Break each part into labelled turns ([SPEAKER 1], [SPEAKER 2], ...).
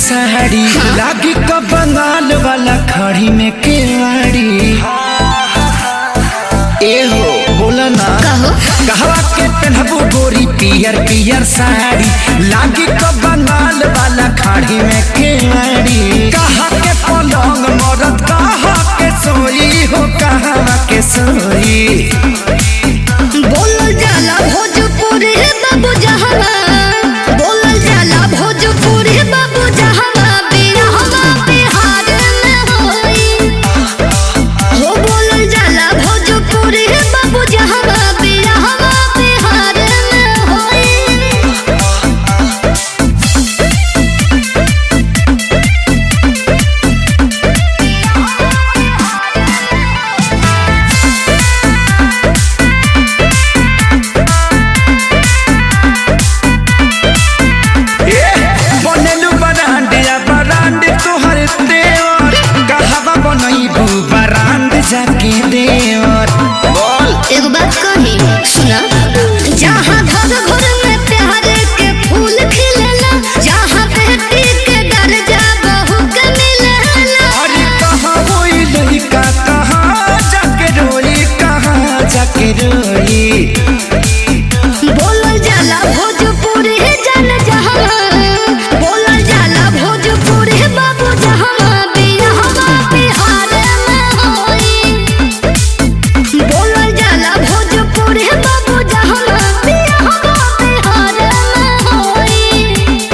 [SPEAKER 1] साड़ी लागी का बंगाल वाला खड़ी में केवाड़ी ए हो बोला ना
[SPEAKER 2] कहो
[SPEAKER 1] कहवा के पहनबू गोरी पियर पियर साड़ी लागी का बंगाल वाला खाड़ी में केवाड़ी कहा के पलंग मरद कहा के सोई हो कहा के सोई
[SPEAKER 2] बोलल जाला भोजपुरी बाबू जहवा बोलल जाला भोजपुरी बाबू जहवा बिरहवा बिहार में होई हो बोलल जाला भोजपुरी बाबू जहवा बिरहवा बिहार में होई
[SPEAKER 1] ए, बनेलु बरांड या बरांड तोहर देवर कहवा बनैबू बरांड जाके देवर बोल
[SPEAKER 2] एगो बात कही सुना जहाँ घर घर में प्यार के फूल खिलेला जहाँ बेटी के दर्जा बहू के मिलेला
[SPEAKER 1] अरे कहाँ होई लड़का कहाँ जाके रोई कहाँ जाके रोई
[SPEAKER 2] बोलल जाला भोजपुरी जन जहाँ बोलल जाला भोजपुरी बाबू जहाँ बिरहवा बिहार में होई बोलल जाला भोजपुरी बाबू जहाँ बिरहवा बिहार में होई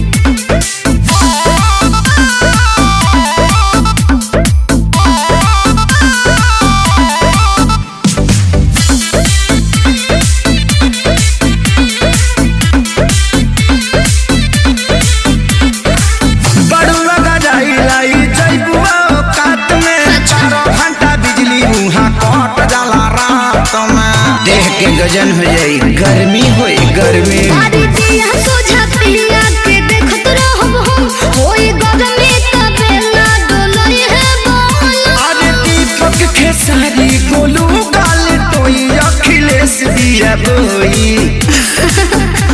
[SPEAKER 1] बड़ुआ गजाई लाई जैबुआ काट में चारों घंटा बिजली उहाँ कट जाला रात में देह के गजन हो जाई गर्मी होई गर्मी
[SPEAKER 2] सारी दिया सोझा पिया के देखत रहब हम होई गगमे तबे ना डोलई है बोल
[SPEAKER 1] अरे दीपक खेसारी गोलू गाल टोई अखिलेश दिया बोई